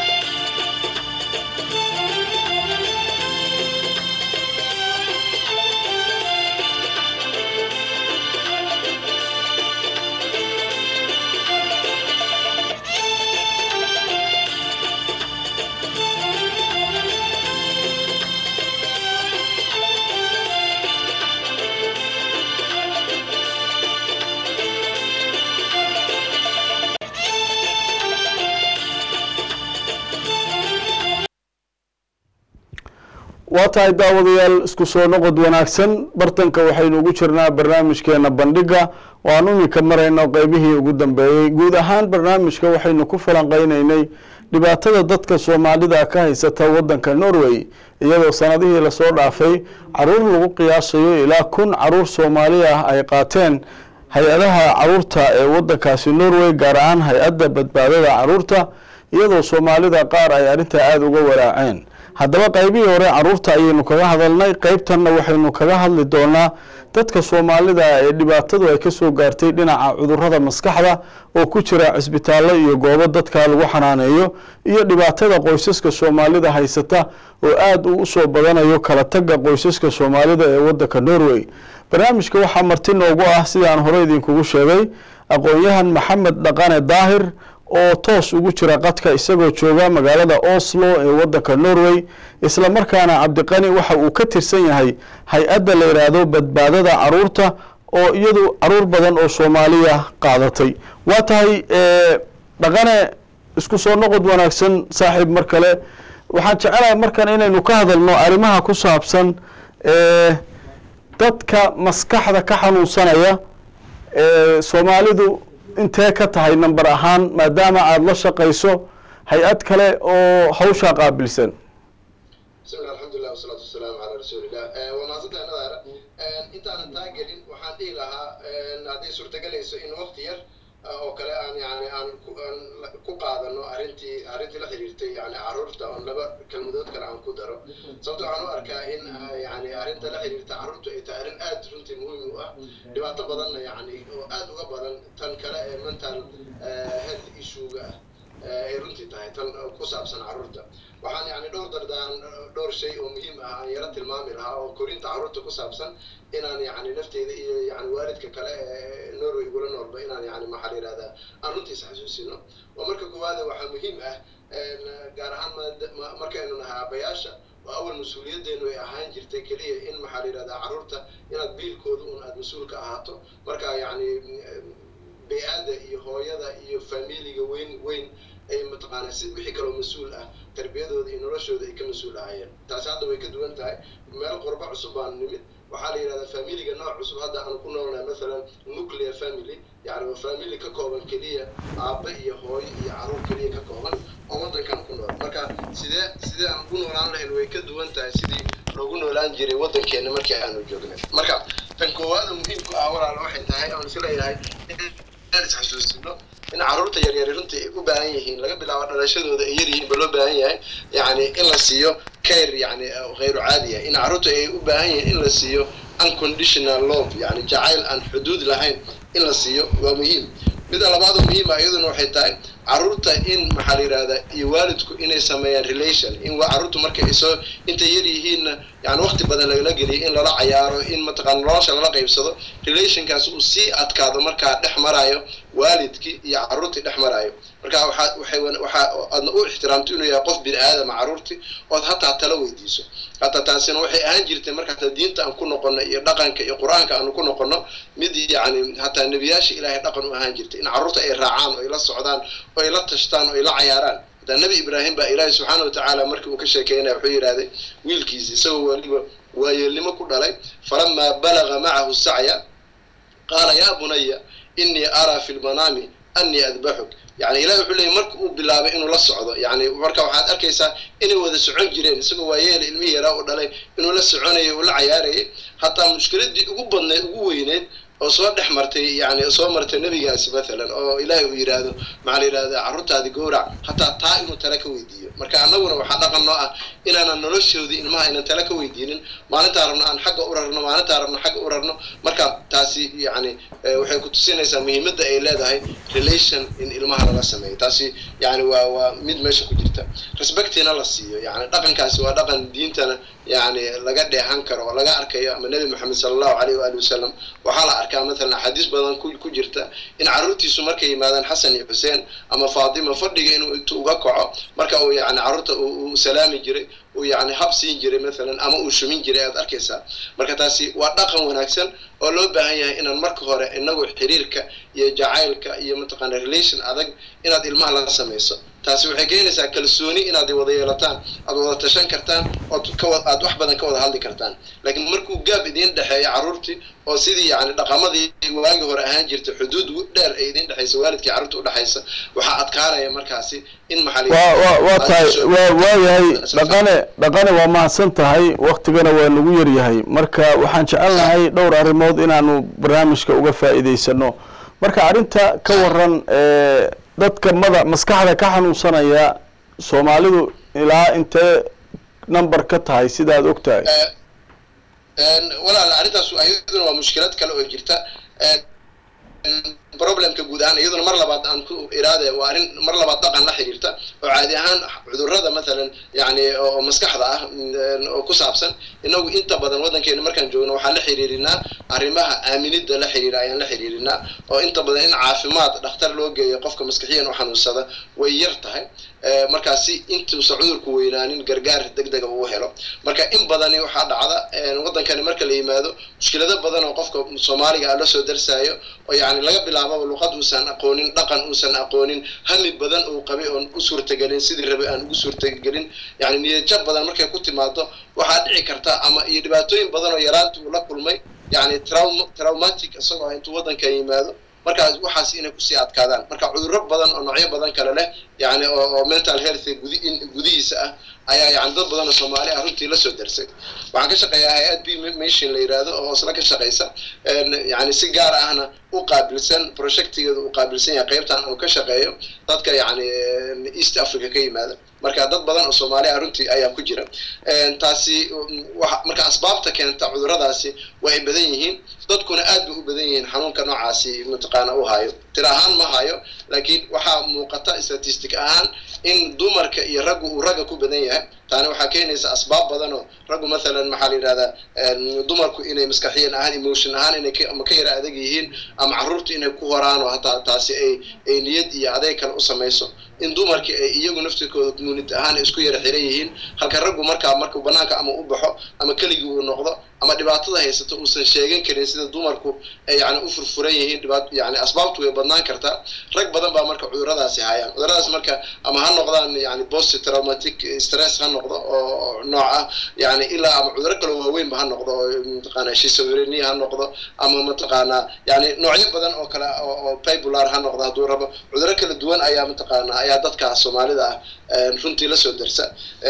waa tahay daawadayaal isku soo noqod wanaagsan bartanka waxaynu ugu jirnaa barnaamijkeena bandhiga oo aan iminka marayno qeybihii ugu dambeeyey guud ahaan barnaamijka waxaynu ku falanqeyneynay dhibaatada dadka soomaalida ka haysata wadanka norway iyadoo sanadihii lasoo dhaafay caruur lagu qiyaasayo ilaa kun caruur soomaali ah ay qaateen hay-adaha caruurta ee wadankaasi norway gaar ahaan hay-adda badbaadada caruurta iyadoo soomaalida qaar ay arrintaa aada uga waraaceen haddaba qaybihii hore caruurta ayaynu kaga hadalnay qeybtanna waxaynu kaga hadli doonaa dadka soomaalida ee dhibaatadu ay kasoo gaartay dhinaca cudurada maskaxda oo ku jira cisbitaallo iyo goobo dadka lagu xanaaneeyo iyo dhibaatada qoysaska soomaalida haysata oo aada u usoo badanayo kala tagga qoysaska soomaalida ee wadanka norway barnaamijka waxaa marti noogu ah sidaan hore idinkugu sheegay aqoon-yahan maxamed dhaqane daahir oo toos ugu jira qadka isagoo jooga magaalada oslo ee wadanka norway isla markaana cabdiqani waxa uu ka tirsan yahay hay-adda la yidhaahdo badbaadada caruurta oo iyadu caruur badan oo soomaaliya qaadatay waa tahay dhaqane isku soo noqod wanaagsan saaxiib mar kale waxaan jecelahay markan inaynu ka hadalno arrimaha ku saabsan dadka maskaxda ka xanuunsanaya soomaalidu intee ka tahay number ahaan maadaama aada la shaqayso hay-ad kale oo hawshaa qaabilsan bismillah alxamdulilah wasalaatu wasalaamu calaa rasuulillah waa mahadsantahay nadaara intaanan taa gelin waxaan dhihi lahaa hadday suurtagelayso in waqti yar oo kale aan yani aan aan ku qaadano arrintii arrintii la xiriirtay yani carruurta oon laba kelmadood kale aan ku daro sababto waxaan u arkaa in yani arrinta la xiriirta carruurtu ay tahay arrin aad runtii muhiim u ah dhibaato badanna yani oo aad uga badan tan kale ee mental health issue-ga ah ay runtii tahay tan ku saabsan carruurta waxaan yani dhowr dardaan dhowr shay oo muhiim ah aan yaro tilmaami lahaa oo korinta carruurta ku saabsan inaan yani nafteyda iyo yani waalidka kale ee norway igula noolba inaan yani maxaa la yihahdaa aan runtiisa xasuusino oo marka koowaada waxaa muhiim ah gaar ahaan markaynu nahay aabbayaasha oo awal mas-uuliyadeenu ay ahaan jirtay keliya in maxaa la yihahdaa carruurta inaad biilkooda un aada mas-uul ka ahaato marka yani bay-aada iyo hooyada iyo familiga weyn weyn ay mataqaanaa si wixii kaloo mas-uul ah tarbiyadooda iyo noloshooda ay ka mas-uul ahayeen taasi hadda way ka duwan tahay meel qurbo cusub baan nimid waxaa la yidhahdaa familiga nooc cusub hadda aan ku noolnahay mathalan nuclear family yani waa family ka kooban keliya aabba iyo hooyo iyo caruur keliya ka kooban oo waddankan ku nool marka sidee sidee aan ku noolaan lahayn way ka duwan tahay sidii loogu noolaan jiray waddankeena markii aanu joognay marka tan koowaada muhiimku ah walaal waxay tahay aan isleeyahay inaan isxasuusino in carruurta yaryari runtii ay u baahan yihiin laga bilaabo dhalashadooda ay yaryihiin ba loo baahan yahay yani in la siiyo care yani hayru caadiya in carruurta ay u baahan yihiin in la siiyo unconditional love yani jacayl aan xuduud lahayn in la siiyo waa muhiim mida labaad oo muhiima iyaduna waxay tahay carruurta in maxaa la yidhahdaa iyo waalidku inay sameeyaan relation in carruurtu marka ay soo intay yar yihiinna yani waqti badan lagala geliyo in lala cayaaro in mataqaana nolosha lala qaybsado relationkaas uu sii adkaado markaa dhex marayo waalidkii iyo carruurtii dhex marayo marka waxaa waxay waxaa aadna u ixtiraamto inuu yahay qof bini aadama carruurtii ood hataa tala weydiiso hataa taasina waxay ahaan jirtay marka diinta aan ku noqono iyo dhaqanka iyo qur-aanka aanu ku noqono mid yani hataa nebiyaasha ilaahay dhaqan u ahaan jirtay in carruurta ay raacaan oo ay la socdaan oo ay la tashtaan oo ay la cayaaraan hataa nebi ibraahim baa ilaahay subxaana watacaala markii uu ka sheekeynaya wuxuu yidhahday wiilkiisi isagoo weliba waayeelnimo ku dhalay falamaa balaga macahu sacya qaala yaa bunaya inii araa fi lmanaami anii adbaxuk yani ilahi wuxuu leeyay marka uu bilaabay inuu la socdo yani marka waxaad arkaysaa inay wada socon jireen isagoo waayeela ilmihii yaraa u dhalay inuu la soconayay uu la cayaarayay hataa mushkiladii ugu badneed ugu weyneed oo soo dhex martay yani soo martay nebigaasi mathalan oo ilaahay uu yidhaahdo maxaa la yidhahda carruurtaadi gowrac hataa taa inuu tala ka weydiiyo marka annaguna waxaa dhaqan noo ah inaanan noloshoodii ilmaha aynan tala ka weydiinin maalintaa rabno aan xagga u rarno maalintaa rabno xagga u rarno marka taasi yani waxay ku tusinaysaa muhiimadda ay leedahay relation in ilmaha lala sameeyo taasi yani waa waa mid meesha ku jirta respectina la siiyo yani dhaqankaasi waa dhaqan diintana yani laga dheehan karo oo laga arkayo ama nebi moxamed sala allahu alayh waali wasalam waxaa la arkaa mathalan axaadiis badan ku jirta in carruurtiisu markay yimaadaan xasan iyo xuseen ama faatima fadhiga inuu intu uga kaco marka uu yani carruurta uu salaami jiray uu yani hab siin jiray mathalan ama uu shumin jiray aad arkaysaa marka taasi waa dhaqan wanaagsan oo loo baahan yahay inaan marka hore inagu xiriirka iyo jacaylka iyo mataqaana relation adag inaad ilmaha la samayso taasi waxay keenaysaa kalsooni inaad wada yeelataan aad wada tashan kartaan ood kawa aad wax badan ka wada hadli kartaan laakiin markuu gaab idiin dhexeeyo carruurtii oo sidii yani dhaqamadii waagii hore ahaan jirtay xuduud dheer ay idiin dhexaysa waalidkii carruurta udhexaysa waxaa adkaanaya markaasi in maxaa waa tahay waa waayahay dhaqane dhaqane waa mahadsan tahay waktigana waa nagu yaryahay marka waxaan jecelnahay dhowr arrimood inaanu barnaamijka uga faa'iidaysano marka arrinta ka waran dadka mada maskaxda ka xanuunsanaya soomaalidu ilaa intee number ka tahay sidaad og tahay walaal arrintaas iyaduna waa mushkilad kale oo jirta problemka guud ahaan iyaduna mar labaad aan ku iraade waa arrin mar labaad dhaqan la xiriirta oo caadi ahaan cudurrada mathalan yani oo maskaxda ah oo ku saabsan inagu inta badan waddankeena markaan joogno waxaan la xiriirinaa arrimaha aaminidda la xiriira ayaan la xiriirinaa oo inta badan in caafimaad dhakhtar loo geeyo qofka maskaxiyan u xanuunsada way yar tahay markaasi intuusa cudurku weynaanin gargaar deg dega uu helo marka in badani waxaa dhacda waddankani marka la yimaado mushkilado badan oo qofka soomaaliga a la soo darsaayo oo yani laga bilaababa luqad uusan aqoonin dhaqan uusan aqoonin hami badan uu qabay oon u suurtagelin sidii rabay aan ugu suurtagelin yani niyadjab badan markay ku timaado waxaa dhici karta ama iyo dhibaatooyin badan oo yaraanta uu la kulmay yani traum traumatic isagoo intuu waddanka yimaado markaas waxaas inay kusii adkaadaan marka cudurro badan oo noocyo badan kale leh yani oo mental health gudi gudihiisa ah ayaa yani dad badan oo soomaali ah runtii lasoo darsay waxaan ka shaqeeyaa hay-ad b mission la yidhaahdo oo isla ka shaqaysa yani si gaar ahna u qaabilsan projectigeeda uu qaabilsan yahay qaybtan uu ka shaqeeyo dadka yani east africa ka yimaada marka dad badan oo soomaali ah runtii ayaa ku jira taasi marka asbaabta keenta cudurradaasi waa ay badan yihiin dadkuna aad bay u badan yihiin xanuunka noocaasi mataqaana u hayo tir ahaan ma hayo laakiin waxaa muuqata statistic ahaan in dumarka iyo raggu uu ragga ku badan yahay taani waxaa keenaysa asbaab badan oo raggu mathalan maxaa la yidhahdaa dumarku inay maskaxiyan ahaan emotion ahaan inay ama ka yara adag yihiin ama carruurtu inay ku horaan oo hataa taasi ay ay niyad iyo adeeg kale u samayso in dumarkii ay iyagu naftirkooda community ahaan isku yara xiran yihiin halka raggu markaa markuu banaanka ama u baxo ama keligii uu noqdo ama dhibaatada haysato uusan sheegan karin sida dumarku ay yani u furfuran yihiin dhibaat yani asbaabtu way badnaan kartaa rag badan baa marka cuduradaasi hayaan cuduradaas marka ama ha noqdaan yani post traumatic stress ha noqdo oo nooc ah yani ilaa ama cuduro kaloo waaweynba ha noqdo oo mataqaana shisowrenia ha noqdo ama mataqaana yani noocyo badan oo kale oo bibular ha noqdo hadduu rabo cuduro kala duwan ayaa mataqaana ayaa dadka soomaalida ah runtii lasoo darsa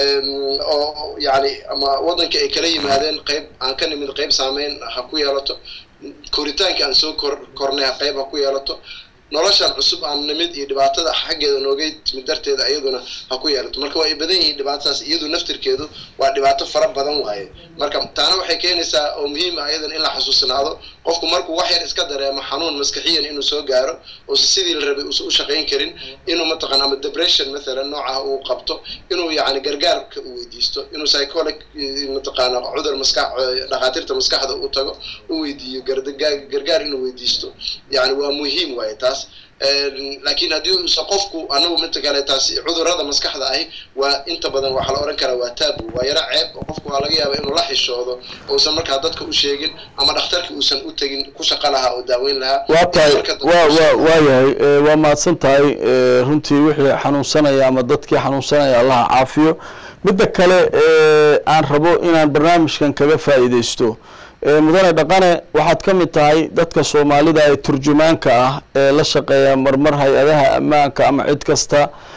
oo yani ama waddanka ay kala yimaadeen qayb aan ka nimid qayb saameyn ha ku yeelato koritaanka aan soo kor kornay qayb ha ku yeelato noloshan cusub aan nimid iyo dhibaatada xaggeeda nooga timid darteeda iyaduna ha ku yeelato marka waa ay badan yihiin dhibaatadaas iyadu naftirkeedu waa dhibaato fara badan waaye marka taana waxay keenaysaa oo muhiim ah iyadan in la xasuusnaado qofku markuu wax yar iska dareemo xanuun maskaxiyan inuu soo gaaro uusa sidii la rabay uusa u shaqayn karin inuu mataqana ama depression mathalan noocaha uu qabto inuu yacni gargaarka uu weydiisto inuu psycholic mataqaana cudur maskax dhakhaatiirta maskaxda u tago u weydiiyo gargaar gargaar inuu weydiisto yani waa muhiim waaye taas laakiin haddii uusa qofku anagu midta kale taasi cudurrada maskaxda ahi waa inta badan waxaa la odhan karaa waa taabu waa yaro ceeb oo qofku waa laga yaaba inuu la xishoodo uusan markaa dadka u sheegin ama dhakhtarka uusan u tegin ku shaqo lahaa oo daaweyn lahaa waa tahay waa waa waa yahay waa mahadsan tahay runtii wixii xanuunsanaya ama dadkii xanuunsanaya allaha caafiyo midda kale aan rabo inaan barnaamijkan kaga faa'iidaysto mudane dhaqane waxaad ka mid tahay dadka soomaalida ee turjumaanka ah ee la shaqeeya marmar hay-adaha ammaanka ama cid kasta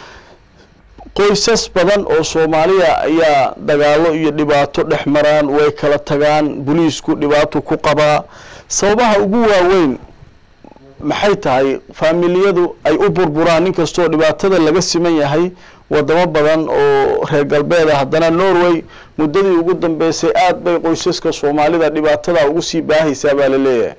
qoysas badan oo soomaaliya ayaa dagaalo iyo dhibaato dhex maraan way kala tagaan boliisku dhibaato ku qabaa sababaha ugu waaweyn maxay tahay faamiliyadu ay u burburaan nin kastoo dhibaatada laga siman yahay wadamo badan oo reer galbeed ah haddana norway muddadii ugu dambeysay aada bay qoysaska soomaalida dhibaatada ugu sii baahaysaa baa la leeyahay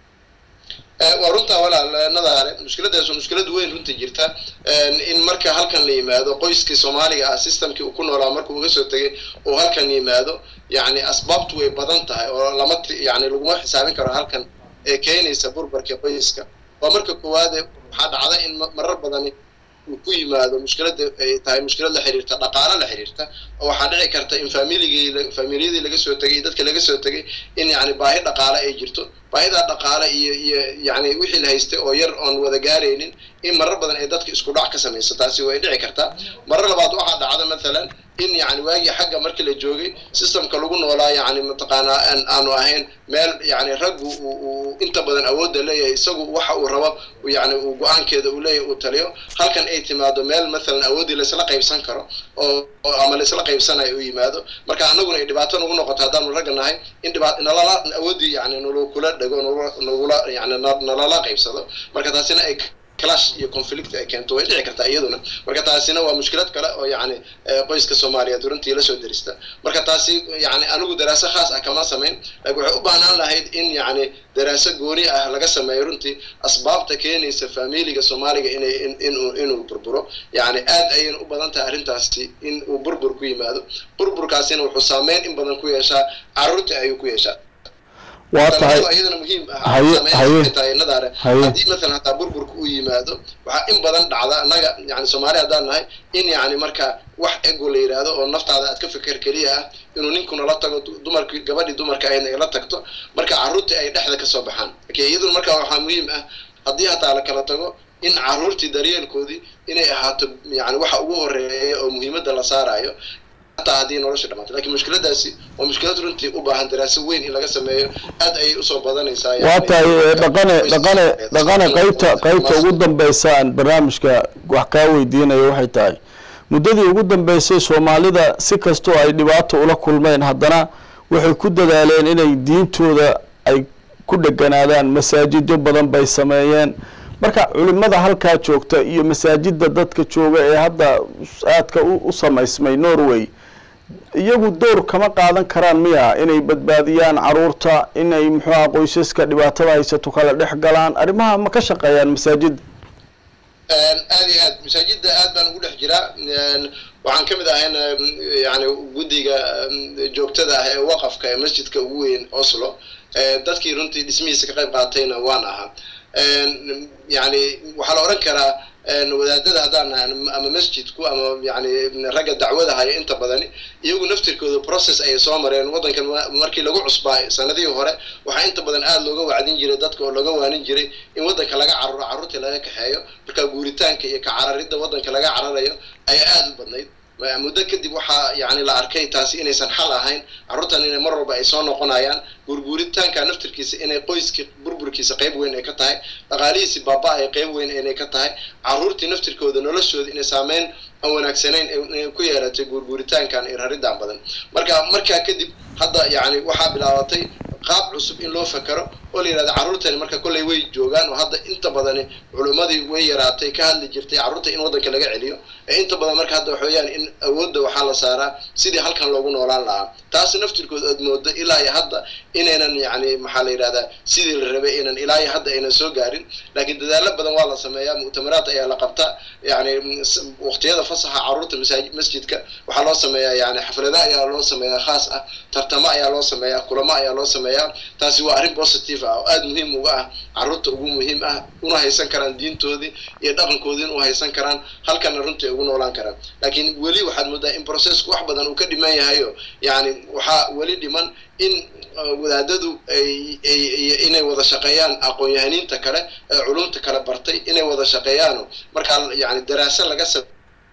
waa runtaa walaal nadaare mushkiladaas waa mushkilad weyn runta jirta in marka halkan la yimaado qoyskii soomaaliga ah systemkii uu ku noolaa markuu uga soo tegay uu halkan yimaado yacni asbaabtu way badan tahay oo lama yani laguma xisaabin karo halkan ee keenaysa burbarka qoyska waa marka koowaade waxaa dhacda in marar badani uu ku yimaado mushkilada ay tahay mushkilad la xiriirta dhaqaalo la xiriirta oo waxaa dhici karta in faamiligii faamiliyadii laga soo tegay dadka laga soo tegay in yani baahi dhaqaale ay jirto baahidaa dhaqaale iyo iyo yani wixii la haystay oo yar oon wada gaaraynin in marar badan ay dadka isku dhac ka samayso taasi way dhici kartaa marar labaad waxaa dhacda mathalan in yani waagii xagga markii la joogay systemka lagu noolaa yani mataqaanaa aanu ahayn meel yani raggu uu inta badan awoodda leeyahay isagu waxa uu rabo yani uu go-aankeeda uu leeyahay uu taliyo halkan ay timaado meel mathalan awooddii laysla qaybsan karo oo ama laysla qaybsanayo uu yimaado marka anaguna ay dhibaato nagu noqoto haddaanu ragga nahay in dhibaa nalala awooddii yani nalakula dhego nagula yani nalala qaybsado marka taasina ay clash iyo conflict ay keento way dhici kartaa iyaduna marka taasina waa mushkilad kale oo yani qoyska soomaaliyeed runtii lasoo derista marka taasi yani anigu daraaso khaas ah kama samayn laakiin waxay u baahnaan lahayd in yani daraaso gooni ah laga sameeyo runtii asbaabta keenaysa faamiliga soomaaliga inay inuu inuu burburo yani aad ayayna u badan tahay arrintaasi in uu burbur ku yimaado burburkaasina wuxuu saameyn in badan ku yeeshaa carruurta ayuu ku yeeshaa waa tahay iyadana muhiim haye haye tahay nadaare haye haddii mathalan hataa burburka uu yimaado waxaa in badan dhacda annaga yani soomaali haddaan nahay in yani marka wax ego la yidhaahdo oo naftaada aad ka fikir keliya ah inuu ninkuna la tago dumarkii gabadhii dumarka ahaydna ay la tagto marka carruurtii ay dhexda kasoo baxaan okay iyaduna marka waxaa muhiim ah haddii hataa la kala tago in carruurtii daryeelkoodii inay ahaato yani waxa ugu horeeya oo muhiimadda la saarayo hataa haddii nolosha dhamaatay lakiin mushkiladaasi waa mushkilad runtii u baahan daraaso weyn in laga sameeyo aad ayay usoo badanaysaa waa tahay dhaqane dhaqane dhaqane qaybta qaybta ugu dambeysa aan barnaamijka wax kaa weydiinayo waxay tahay muddadii ugu dambeysay soomaalida si kastoo ay dhibaato ula kulmeen haddana waxay ku dadaaleen inay diintooda ay ku dheganaadaan masaajidyo badan bay sameeyeen marka culimada halkaa joogta iyo masaajida dadka jooga ee hadda aadka u samaysmay norway iyagu door kama qaadan karaan miya inay badbaadiyaan caruurta inay muxuuha qoysaska dhibaatada haysato kala dhex galaan arrimaha ma ka shaqeeyaan masaajida aad iyo aad masaajida aad baan ugu dhex jiraa waxaan ka mid ahayn yani guddiga joogtada ah ee waqafka ee masjidka ugu weyn oslo dadkii runtii dhismihiisa ka qayb qaatayna waan ahaa yani waxaa la odhan karaa wadaadada haddaan nahay ama masjidku ama yani ragga dacwada haya inta badani iyagu naftirkooda process ayay soo mareen waddankan markii lagu cusbaa sanadihii hore waxaa inta badan aada looga wacdin jiray dadka oo looga waanin jiray in waddanka laga cararo carruurtii laga kaxeeyo marka guuritaanka iyo ka cararidda waddanka laga cararayo ayaa aada u badnayd muddo kadib waxaa yani la arkay taasi inaysan xal ahayn carruurtan inay mar walba ay soo noqonayaan guurguuritaanka naftirkiisa inay qoyskii burburkiisa qayb weyn ay ka tahay dhaqaalihiisi baaba ay qayb weyn inay ka tahay carruurtii naftirkooda noloshooda inay saameyn aan wanaagsanayn inay ku yeelatay guurguuritaankan iyo raridaan badan marka markaa kadib hadda yani waxaa bilaabatay qaab cusub in loo fakero oo la yidhahda carruurtani marka kolley way joogaan oo hadda inta badani culimmadii way yaraatay ka hadli jirtay carruurta in waddanka laga celiyo ee inta badan marka hadda waxa weeyaan in awoodda waxaa la saaraa sidii halkan loogu noolaan lahaa taas naftirkood aad moodo ilaa iyo hadda inaynan yacni maxaa la yidhahdaa sidii la rabay inaan ilaa iyo hadda aynan soo gaarin laakiin dadaalo badan waa la sameeyaa mu'tamaraad ayaa la qabta yacni waqtiyada fasaxa carruurta masaajid masjidka waxaa loo sameeyaa yani xaflada ayaa loo sameeyaa khaas ah tartamo ayaa loo sameeyaa kulamo ayaa loo sameeyaa taasi waa arrin positive ah oo aada muhiim uga ah carruurta ugu muhiim ah una haysan karaan diintoodii iyo dhaqankoodiina u haysan karaan halkana runtii ay ugu noolaan karaan laakiin weli waxaad moodaa in processku wax badan uu ka dhiman yahayo yani waxaa weli dhiman in wadaadadu ay inay wada shaqeeyaan aqoon-yahaniinta kale ee culumta kale bartay inay wada shaqeeyaano markaa yani daraasa laga sa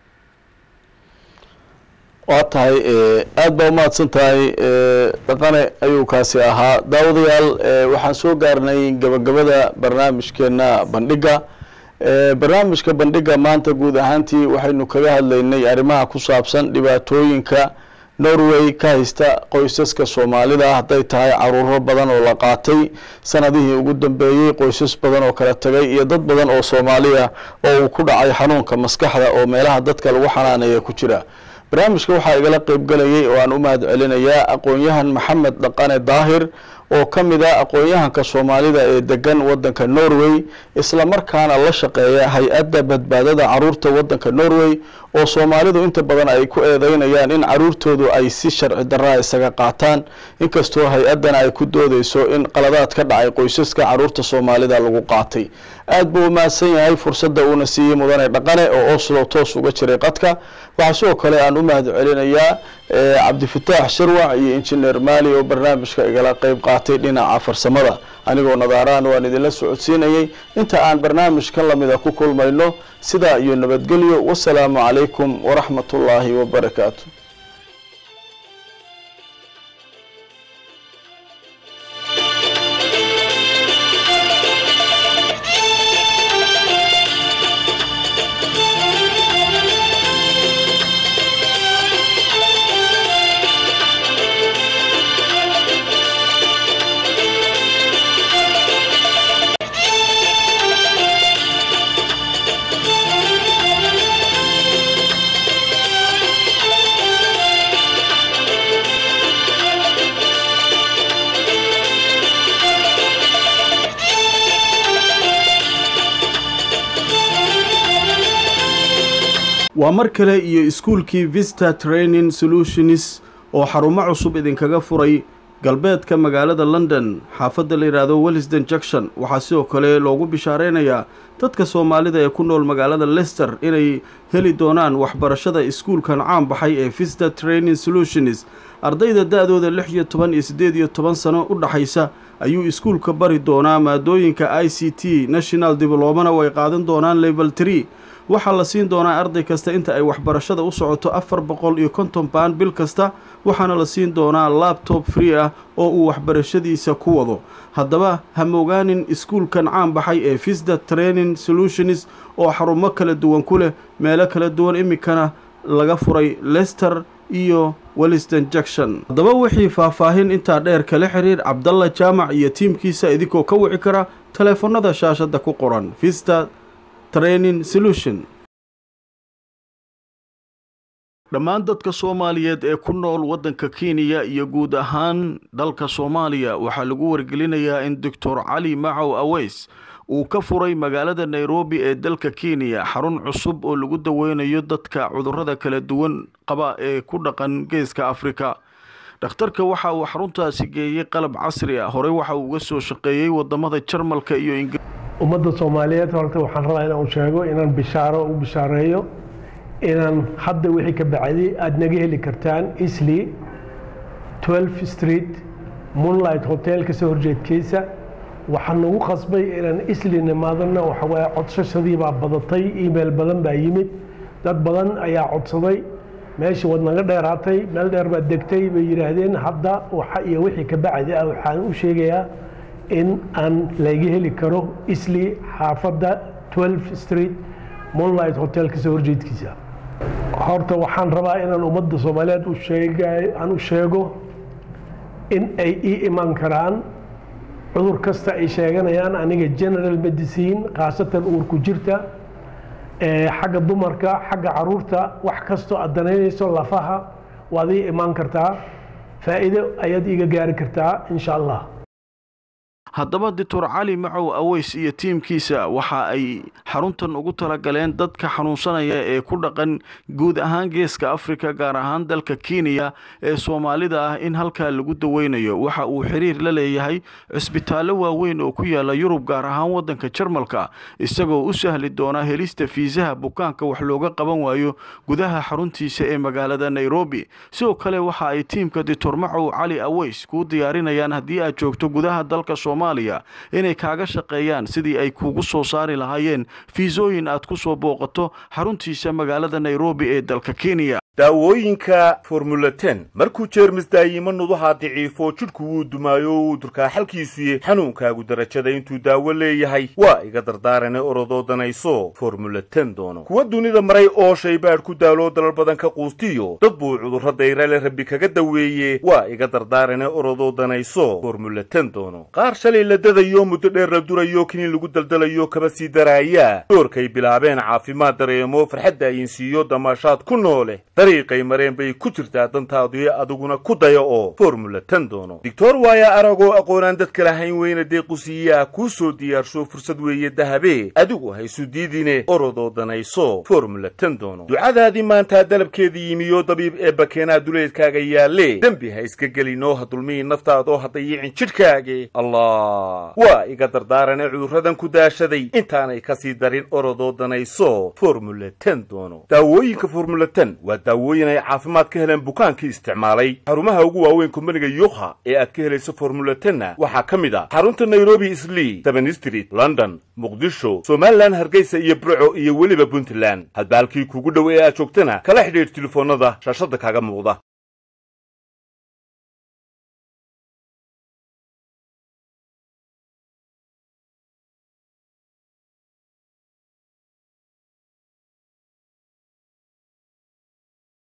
waa tahay aada baa umahadsan tahay dhaqane ayuu kaasi ahaa daawadayaal waxaan soo gaarnay gabagabada barnaamijkeena bandhiga barnaamijka bandhiga maanta guud ahaantii waxaynu kaga hadlaynay arrimaha ku saabsan dhibaatooyinka norway ka haysta qoysaska soomaalida hadday tahay caruuro badan oo la qaatay sanadihii ugu dambeeyey qoysas badan oo kala tagay iyo dad badan oo soomaaliya oo uu ku dhacay xanuunka maskaxda oo meelaha dadka lagu xanaanaya ku jira barnaamijka waxaa igala qeyb galayay oo aan u mahad celinayaa aqoon-yahan maxamed dhaqane daahir oo ka mid ah aqoon-yahanka soomaalida ee degan waddanka norway islamarkaana la shaqeeya hay-adda badbaadada caruurta waddanka norway oo soomaalidu inta badan ay ku eedeynayaan in caruurtoodu ay si sharci darraa isaga qaataan inkastoo hay-addana ay ku doodeyso in qaladaad ka dhacay qoysaska caruurta soomaalida lagu qaatay aada buu umahadsan yahay fursadda uuna siiyey mudane dhaqane oo oslo toos uga jiray qadka waxaa sidoo kale aan u mahad celinayaa cabdifataax sharwac iyo injineer maali oo barnaamijka igala qeyb qaatay dhinaca farsamada anigoo nadaaraan waan idinla socodsiinayay inta aan barnaamijkan lamida ku kulmayno sidaa iyo nabadgelyo wasalaamu calaykum waraxmat ullaahi wabarakaatu waa mar kale iyo iskuulkii vista training solutions oo xarumo cusub idinkaga furay galbeedka magaalada london xaafadda la yidhaahdo wellisden junction waxaa sidoo kale loogu bishaareynayaa dadka soomaalida ee ku nool magaalada lester inay heli doonaan waxbarashada iskuulkan caan baxay ee vista training solutions ardayda da-dooda lix iyo toban iyo siddeed iyo toban sano u dhaxaysa ayuu iskuulka bari doonaa maadooyinka i c t national diblomana way qaadan doonaan level tree waxaa la siin doonaa arday kasta inta ay waxbarashada u socoto afar boqol iyo konton baan bil kasta waxaana la siin doonaa labtob free ah oo uu waxbarashadiisa ku wado haddaba ha mogaanin iskuulkan caan baxay ee visda training solutions oo xarumo kala duwan ku leh meelo kala duwan iminkana laga furay lester iyo welliston junction haddaba wixii faahfaahin intaa dheer kala xiriir cabdalla jaamac iyo tiimkiisa idinkoo ka wici kara taleefanada shaashadda ku qoran vista training solution dhammaan dadka soomaaliyeed ee ku nool waddanka kenya iyo guud ahaan dalka soomaaliya waxaa lagu wargelinayaa in doctor cali macow aweys uu ka furay magaalada nairobi ee dalka kenya xarun cusub oo lagu daweynayo dadka cudurrada kala duwan qaba ee ku dhaqan geeska afrika dhakhtarka waxa uu xaruntaasi geeyey qalab casri ah horey waxa uu uga soo shaqeeyey wadamada jarmalka iyo ingiriiska ummadda soomaaliyeed horta waxaan rabaa inaan sheego inaan bishaaro u bishaareeyo inaan hadda wixii ka bacday aada naga heli kartaan isli 12 street moonlight hotel kasoo horjeedkiisa waxaa nagu qasbay inaan isli nimaadana waxa waaye codsashadii baa badatay email badan baa yimid dad badan ayaa codsaday meeshii waad naga dheeraatay meel dheer baad degtay bay yidhaahdeen hadda waxa iyo wixii ka bacdi ah waxaan u sheegayaa in aan laga heli karo isli xaafadda 12 street moonlight hotel kasoo horjeedkiisa horta waxaan rabaa inaan ummadda soomaaliyeed u sheega aan u sheego in ay ii iman karaan cudur kasta ay sheeganayaan aniga general medicine khaasatan uurku jirta xagga dumarka xagga caruurta wax kastoo aad danaynayso lafaha waad ii imaan kartaa faa'iido ayaad iiga gaari kartaa insha allah haddaba doctor cali macow aweys iyo tiimkiisa waxa ay xaruntan ugu talagaleen dadka xanuunsanaya ee ku dhaqan guud ahaan geeska afrika gaar ahaan dalka kenya ee soomaalida ah in halkaa lagu daweynayo waxa uu xiriir la leeyahay cisbitaallo waaweyn oo ku yaala yurub gaar ahaan waddanka jarmalka isagoo u sahli doona helista fiisaha bukaanka wax looga qaban waayo gudaha xaruntiisa ee magaalada nairobi sidoo kale waxa ay tiimka doctor macow cali aweys kuu diyaarinayaan haddii aad joogto gudaha dalka inay kaaga shaqeeyaan sidii ay kuugu soo saari lahaayeen fiisooyin aad ku soo booqato xaruntiisa magaalada nairobi ee dalka kenya daawooyinka formula ten markuu jeermis daayimo nudaha daciifo jidhku wuu dumaayo wuu durkaa xalkiisuye xanuunkaagu darajada intuu daawo leeyahay waa iga dardaarane orodoo danayso formula ten doono kuwa dunida maray oo shaybaadh ku daaloo dalal badan ka quustiyo dad buu cudurro dayrale rabbi kaga daweeye waa iga dardaarane orodoo danayso formula ten doono qaar shalay la dadayo muddo dheer la durayo kiniin lagu daldalayo kaba sii daraaya doorkay bilaabeen caafimaad dareemo farxadda ayinsiiyo damaashaad ku noole dariiqay mareen bay ku jirtaa dantaadu adiguna ku daya oo formula ten doono doctor waaya aragoo aqoonaan dadka lahayn weyna deequsiiyaa kuu soo diyaarsho fursad weeye dahabe adigu haysu diidine orodoo danayso formula ten doono ducadaadii maantaa dalabkeedii yimiyo dabiib ee bakeenaa duleedkaaga yaalle dembi ha iska gelinoo ha dulmihi naftaadoo ha dayicin jidhkaage allah waa iga dardaarane cudurradan ku daashaday intaanay kasii darin orodoo danayso formula ten doono daawooyinka formula ten waa daawooyin ay caafimaad ka heleen bukaankii isticmaalay xarumaha ugu waaweyn kumbaniga yuukha ee aad ka helayso formula tenna waxaa ka mid ah xarunta nairobi islii seven street london muqdisho somalilan hargeysa iyo burco iyo weliba puntland hadba halkii kugu dhow ee aad joogtana kala xidhiidh telefoonnada shaashadda kaaga muuqda